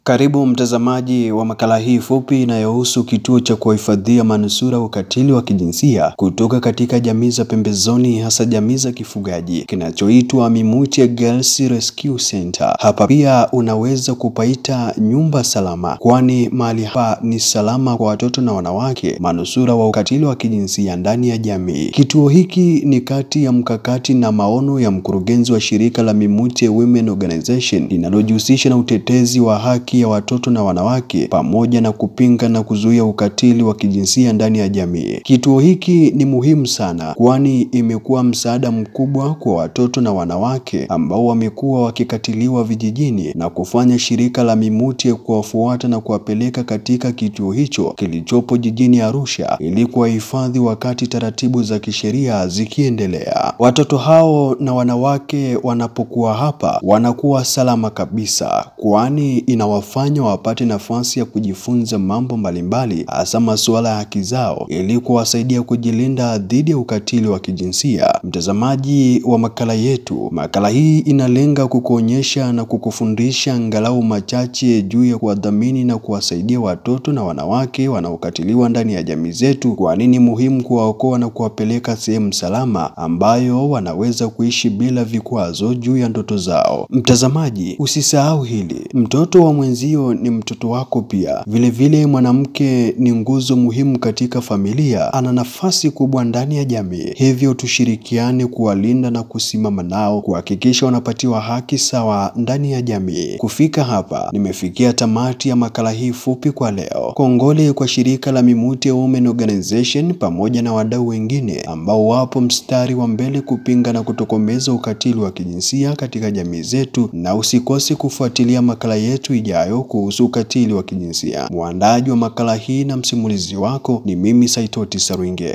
Karibu mtazamaji wa makala hii fupi inayohusu kituo cha kuwahifadhia manusura ukatili wa kijinsia kutoka katika jamii za pembezoni, hasa jamii za kifugaji kinachoitwa Mimuche Girls Rescue Center. Hapa pia unaweza kupaita nyumba salama, kwani mahali hapa ni salama kwa watoto na wanawake manusura wa ukatili wa kijinsia ndani ya jamii. Kituo hiki ni kati ya mkakati na maono ya mkurugenzi wa shirika la Mimuche Women Organization linalojihusisha na utetezi wa haki ya watoto na wanawake pamoja na kupinga na kuzuia ukatili wa kijinsia ndani ya jamii. Kituo hiki ni muhimu sana, kwani imekuwa msaada mkubwa kwa watoto na wanawake ambao wamekuwa wakikatiliwa vijijini na kufanya shirika la Mimuche kuwafuata na kuwapeleka katika kituo hicho kilichopo jijini Arusha ili kuwahifadhi wakati taratibu za kisheria zikiendelea. Watoto hao na wanawake wanapokuwa hapa wanakuwa salama kabisa, kwani ina fanya wapate nafasi ya kujifunza mambo mbalimbali hasa masuala ya haki zao ili kuwasaidia kujilinda dhidi ya ukatili wa kijinsia. Mtazamaji wa makala yetu, makala hii inalenga kukuonyesha na kukufundisha angalau machache juu ya kuwadhamini na kuwasaidia watoto na wanawake wanaokatiliwa ndani ya jamii zetu, kwani ni muhimu kuwaokoa na kuwapeleka sehemu salama ambayo wanaweza kuishi bila vikwazo juu ya ndoto zao. Mtazamaji, usisahau hili, mtoto wa mwenzio ni mtoto wako pia. Vilevile, mwanamke ni nguzo muhimu katika familia, ana nafasi kubwa ndani ya jamii, hivyo tushirikiane kuwalinda na kusimama nao kuhakikisha wanapatiwa haki sawa ndani ya jamii. Kufika hapa, nimefikia tamati ya makala hii fupi kwa leo. Kongole kwa shirika la Mimuche Women Organization pamoja na wadau wengine ambao wapo mstari wa mbele kupinga na kutokomeza ukatili wa kijinsia katika jamii zetu, na usikose kufuatilia makala yetu ijayo kuhusu ukatili wa kijinsia. Mwandaji wa makala hii na msimulizi wako ni mimi Saitoti Sarwinge.